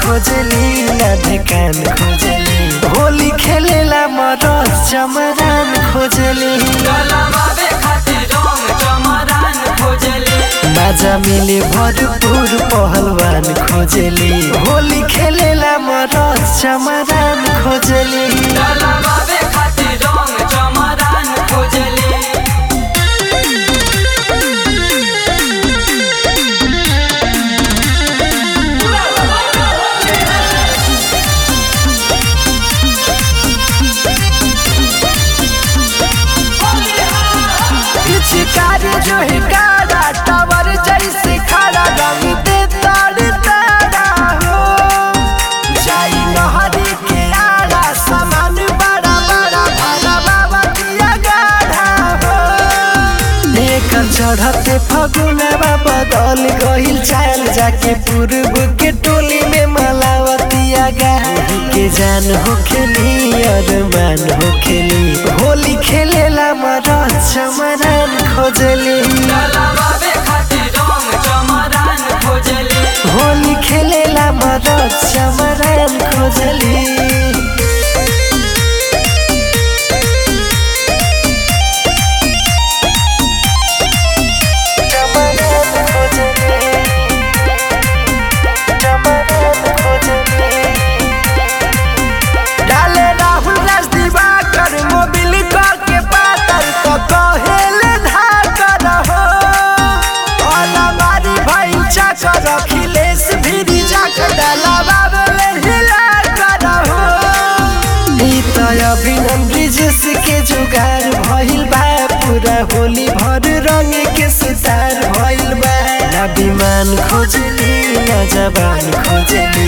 खोजली ना ढेकान खोजली होली खेलेला मरद चमरान खोजली डलवावे खातिर रंग चमरान खोजली माजा मिले भरपूर पहलवान खोजली होली खेलेला मरद चमरान खोजली डलवावे खातिर रंग चमरान खोजली पिचकारी जो है कारा टावर जैसे खड़ा रंग दे ताड़ तारा हो जाई नहरी के आड़ा सामान बड़ा बड़ा भरा बाबा दिया गाढ़ा हो एकर चढ़ते फगुनवा बदल गहिल चाल जाके पूर्व के टोली में मलावतिया गा के जान हो खेली अरमान हो खेली होली खेलेला मरद चमरान खोजली डलवावे खातिर रंग चमरान खोजली होली खेलेला मरद चमरान खोजली चमरान खोजली चमरान खोजली डाले राहुल राज दिवाकर मोबिल करके पातर तो कहेले धाकर हो अलमारी भाई चाकर अखिलेश भिरी जाकर डाला बाबले हिला कर हो ई तो अभिनम ब्रिजेश के जुगार भइल बा पूरा होली भर रंग के सितार भइल बा ना विमान खोजली ना जबान खोजली